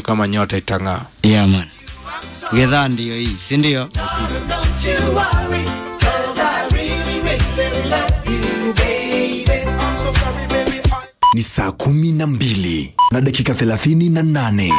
kama nyota itang'aa. Yeah, man. Gedhaa ndiyo hii, si ndio? Ni saa kumi na mbili na dakika thelathini na nane.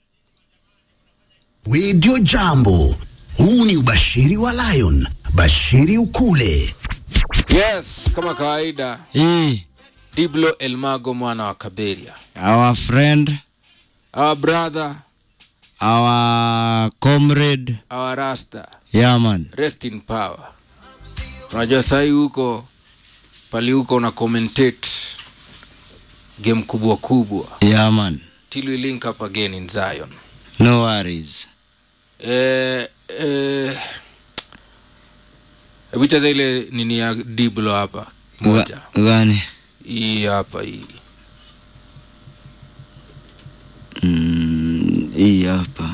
Radio Jambo. Huu ni ubashiri wa Lion. Bashiri ukule. Yes, kama kawaida, Hii, Diblo Elmago mwana wa Kaberia, our friend, our brother, our comrade. our rasta, Yeah, man. rest in power. Unajua sahi huko pali huko una commentate game kubwa kubwa Yeah, man. till we link up again in Zion. No worries. Eh, eh, hebu cheza ile nini ya Diblo hapa moja, Ga- Gani? hii hapa hii Mm, hii hapa.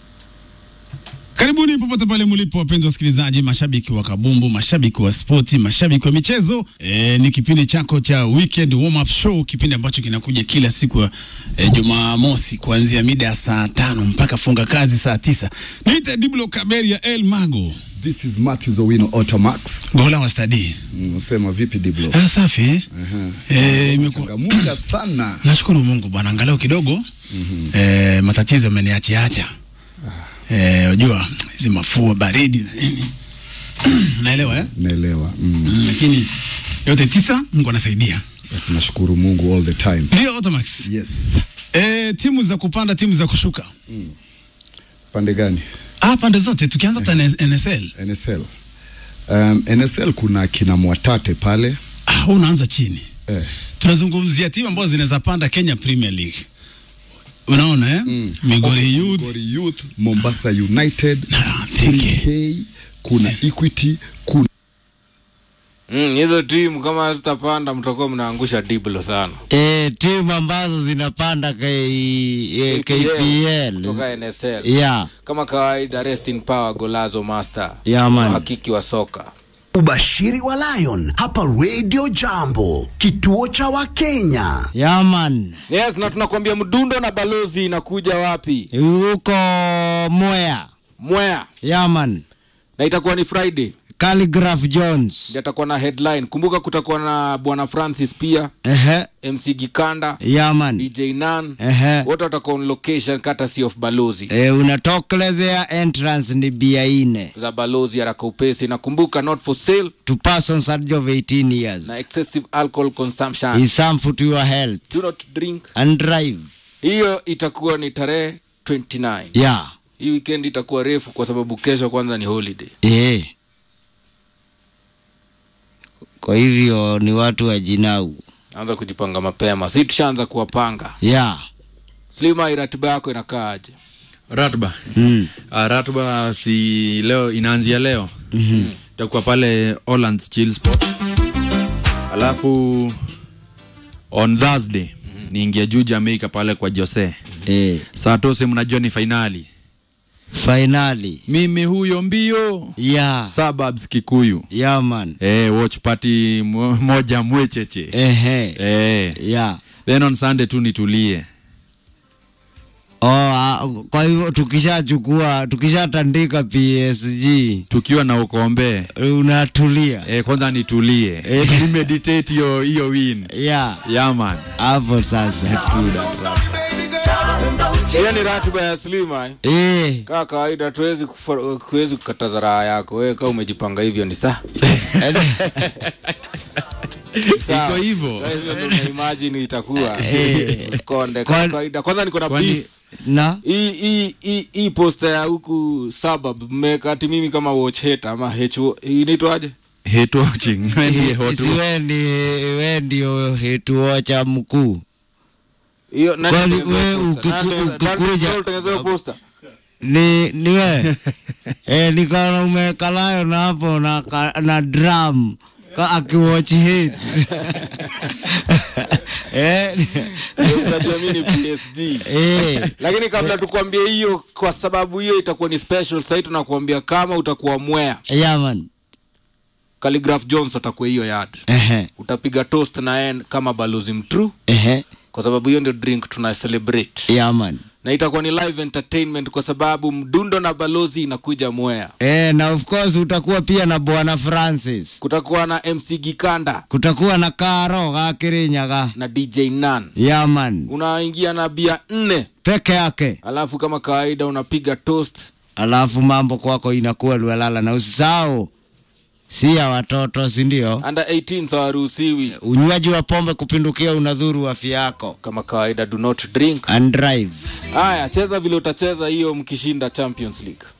Karibuni popote pale mlipo, wapenzi wasikilizaji, mashabiki wa kabumbu, mashabiki wa spoti, mashabiki wa michezo. E, ni kipindi chako cha weekend warm up show, kipindi ambacho kinakuja kila siku ya e, Jumamosi kuanzia mida ya saa tano mpaka funga kazi saa tisa. Niite Diblo Kaberia El Mago, This is Matthews Owino Automax. gola wa stadi. Unasema vipi Diblo? Ah, safi eh? Eh, imekuwa Changamuka sana. Nashukuru Mungu bwana, angalau kidogo mm-hmm. e, matatizo ameniachiacha eh, unajua hizi mafua baridi na nini naelewa eh? Naelewa. Mm. Mm, lakini yote tisa Mungu anasaidia. Tunashukuru Mungu all the time. Ndio Automax. Yes. E, timu za kupanda, timu za kushuka, Pande gani? ah, pande zote tukianza hata NSL. NSL. Um, NSL kuna kina Mwatate pale. Ah, wewe unaanza chini. Eh. Tunazungumzia timu ambazo zinaweza panda Kenya Premier League. Unaona eh? Mm. Migori Youth. Gori Youth, Mombasa United, Ah, Thike. Hey, kuna Equity, kuna Mm, hizo timu kama zitapanda mtakuwa mnaangusha Diblo sana. E, timu ambazo zinapanda K, e, KPL. kutoka NSL. Yeah, Kama kawaida, rest in power Golazo Master, yeah, man. hakiki wa soka. Ubashiri wa Lion hapa Radio Jambo, kituo cha Wakenya. Yeah, man. Yes, na tunakwambia mdundo na balozi inakuja wapi? Huko Mwea. Mwea, Yeah, man. na itakuwa ni Friday, Calligraph Jones. ndio atakuwa na headline. Kumbuka kutakuwa na bwana Francis pia, Ehe. MC Gikanda, Yeah, man. DJ Nan, Ehe. wote watakuwa on location courtesy of balozi E, unatokelezea entrance ni bia ine za balozi haraka upesi, na kumbuka not for sale to persons under of 18 years. na excessive alcohol consumption. Is harmful to your health Do not drink. and drive. Hiyo itakuwa ni tarehe 29. Yeah. Hii weekend itakuwa refu kwa sababu kesho kwanza ni holiday. Eh. Kwa hivyo ni watu wa jinau. Anza kujipanga mapema, si tushaanza kuwapanga. Yeah. Slima, ratiba yako inakaaje? Ratba. Mm. Uh, ratba si leo inaanzia leo. Mm-hmm. Itakuwa pale Hollands Chill Spot. Alafu on Thursday mm-hmm. niingia juu Jamaica pale kwa Jose. Eh. Saa tose mnajua ni fainali. Finally. Mimi huyo mbio Yeah. suburbs Kikuyu. Yeah, man. Eh, watch party mo- moja mwecheche. Ehe. Eh. Yeah. Then on Sunday tu nitulie. Oh, ah, kwa hivyo tukishachukua tukishatandika PSG Tukiwa na ukombe. unatulia. Eh, kwanza nitulie. Eh. Ni meditate hiyo hiyo win. Yeah. Yeah man. Hapo sasa. Hiyo ni ratiba ya Slima. eh. Eh. Kaa kawaida tuwezi kuwezi kukataza raha yako. Wewe kama umejipanga hivyo ni sawa. Sawa. Iko hivyo. Kwa hivyo ndio una imagine itakuwa. Usikonde Kwa- kama kawaida. Kwanza niko na Kwani- beef. Na Hii hii hii hii poster ya huku suburb mmeka ati mimi kama watch hater ama HO inaitwaje? hate watching Ndiye hot si we ni we ndio hetuocha mkuu Hiyo nani Kwani atengeneza wewe hiyo poster? ukiku- Nani- nani ukikuja- atengeneza hiyo poster? ni ni we eh, nikaona umekalayo na hapo na, ka- na drum ka akiwatch hits eh, Unajua mimi ni PSG. eh, Lakini kabla tukwambie hiyo, kwa sababu hiyo itakuwa ni special, sasa tunakuambia kama utakuwa mwea, yeah, man Calligraph Jones atakuwa hiyo yard, ehe utapiga toast na yeye kama balozi mtrue, ehe kwa sababu hiyo ndio drink tuna celebrate. yeah, man na itakuwa ni live entertainment kwa sababu mdundo na balozi inakuja mwea Eh, na of course utakuwa pia na bwana Francis. kutakuwa na mc gikanda Kutakuwa na Karo ga Kirinyaga. na dj nan Yaman. unaingia na bia nne Peke yake. alafu kama kawaida unapiga toast Alafu mambo kwako inakuwa lwelala na usisahau si ya watoto, si ndio? under 18 hawaruhusiwi Unywaji wa pombe kupindukia unadhuru afya yako. kama kawaida do not drink And drive. haya cheza vile utacheza hiyo mkishinda champions league